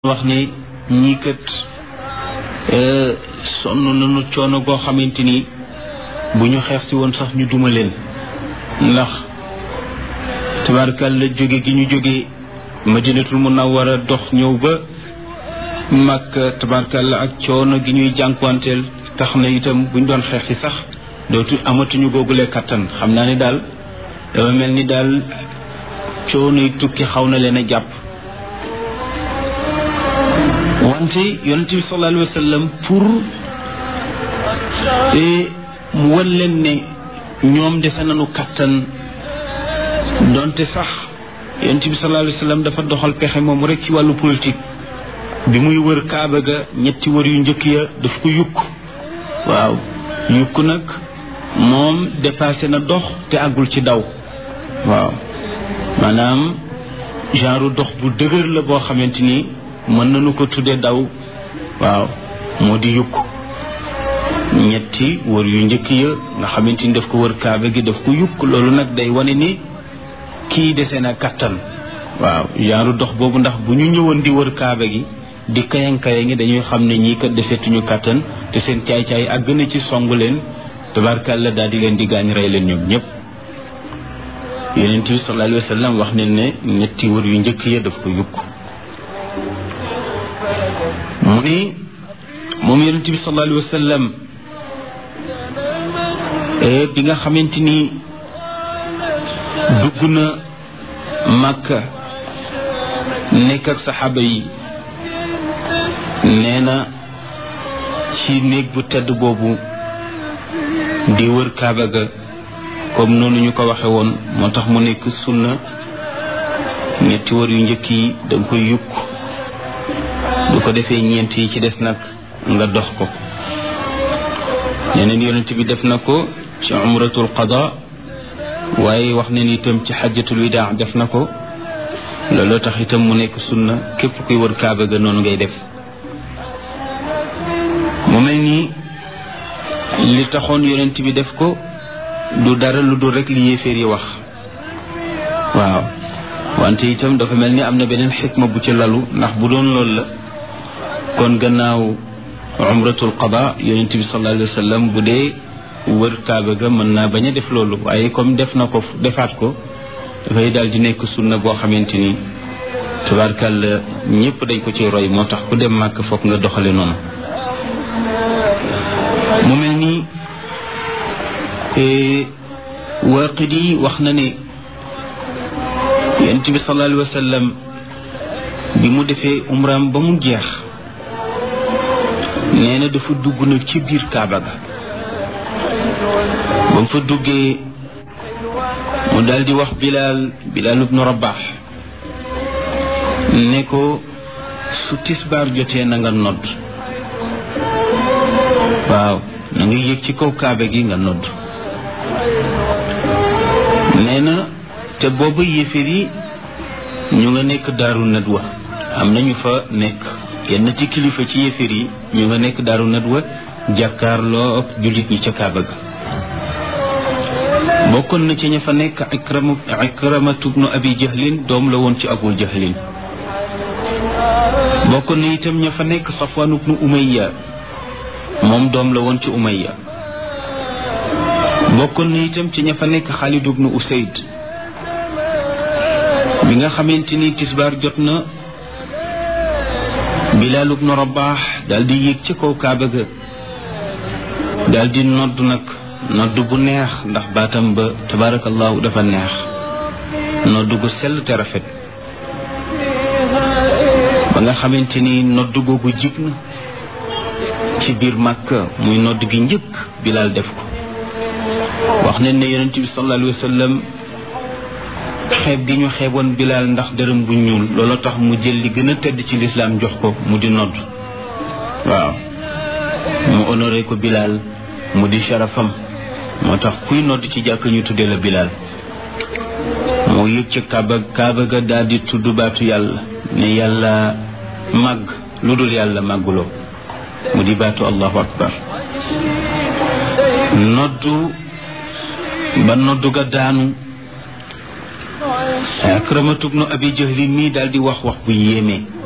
wax ne ñii kat sonn nañu coono goo xamante ni bu ñu xeex si woon sax ñu duma leen ndax tabarkal la jóge gi ñu jóge madinatul munawwara dox ñëw ba màkk tabarkal la ak coono gi ñuy jànkuwanteel tax na itam buñ doon xeex si sax dootu amatuñu googule kattan xam naa ni daal dafa mel ni daal coono yi tukki xaw na leen a jàpp wante yonent bi sallallahu alayhi wa sallam pour mu wan leen ne ñoom dese nañu kattan donte sax yonent bi sallallahu alayhi wa sallam dafa doxal pexe moom rek ci wàllu politique bi muy wër kaaba ga ñetti wër yu njëkk ya daf ko yukk waaw yukk nag moom dépassé na dox te àggul ci daw waaw maanaam genre dox bu dëgër la boo xamante ni mën nañu ko tuddee daw waaw moo di yukk ñetti wër yu njëkk ya nga xamante ni daf ko wër kaaba gi daf ko yukk loolu nag day wane ni kii dese na kattan waaw genre dox boobu ndax bu ñu ñëwoon di wër kaaba gi di kayan-kayan ngi dañuy xam ne ñii kat desetuñu kattan te seen caay-caay ak gën a ci songu leen tabarkàlla daal di leen di gaañ rey leen ñoom ñëpp yonent bi sallallahu alayhi wa sallam wax ne ne ñetti wër yu njëkk ya daf ko yukk mu ni moom yonent bi sallallahu alayhi wa sallam bi nga xamante ni dugg na Makka nekk ak saxaaba yi nee na ci néeg bu tedd boobu di wër Kaaba ga comme noonu ñu ko waxe woon moo tax mu nekk sunna ñetti wër yu njëkk yi danga koy yukk bu ko defee ñeent yi ci des nag nga dox ko yeneen yonent bi def na ko ci umratul qada waaye wax ne ni itam ci xajjatul widaa def na ko looloo tax itam mu nekk sunna képp kuy wër kaaba ga noonu ngay def mu mel ni li taxoon yonent bi def ko du dara lu dul rek li yéeféer yi wax waaw wante itam dafa mel ni am na beneen xikma bu ci lalu ndax bu doon loolu la kon gannaaw umratul qada yonent bi sallallahu alayhi wa sallam bu dee wër kaaba ga mën naa bañ a def loolu waaye comme def na ko defaat ko dafay daal di nekk sunna boo xamante ni tabarkàlla ñëpp dañ ko ci roy moo tax ku dem màkk foog nga doxale noonu mu mel ni waaqidi wax na ne yonent bi sallallahu alayhi wa sallam bi mu defee umraam ba mu jeex nee na dafa dugg nag ci biir Kaaba ga ba mu fa duggee mu daal di wax Bilaal Bilaal ibnu Rabax ne ko su tisbaar jotee na nga nodd waaw na nga yéeg ci kaw Kaaba gi nga nodd nee na te booba yéeféer yi ñu nga nekk daaru nadwa am nañu fa nekk yenn ci kilifa ci yéeféer yi ñu nga nekk daaru nadwa jàkkaarloo ak jullit ñi ca kaaba ga bokkoon na ci ña fa nekk ikrama ikramatu bnu abi jahlin doom la woon ci abu jahlin bokkoon na itam ña fa nekk safwaan bnu umayya moom doom la woon ci umayya bokkoon na itam ci ña fa nekk xaalid bnu usayd bi nga xamante ni tisbaar jot na Bilaal ibnu Rabaax daal di yéeg ci kaw Kaaba ga daal di nodd nag nodd bu neex ndax baatam ba tabaarakallaahu dafa neex nodd gu sell te rafet ba nga xamante ni nodd googu jib na ci biir Màkka muy nodd gi njëkk Bilaal def ko wax nañ ne yonent bi sallallahu alayhi wa sallam xeeb gi ñu xeeboon bilaal ndax dërëm bu ñuul loolu tax mu jël li gën a tedd ci lislaam jox ko mu di nodd waaw mu honoré ko bilaal mu di sharafam moo tax kuy nodd ci jàkk ñu tuddee la bilaal moo yëg ca kaaba kaaba ga daal di tudd baatu yàlla ne yàlla màgg lu dul yàlla màgguloo mu di baatu allahu akbar noddu ba noddu ga daanu akramatu bnu abi jahlin mii daal di wax wax bu yéeme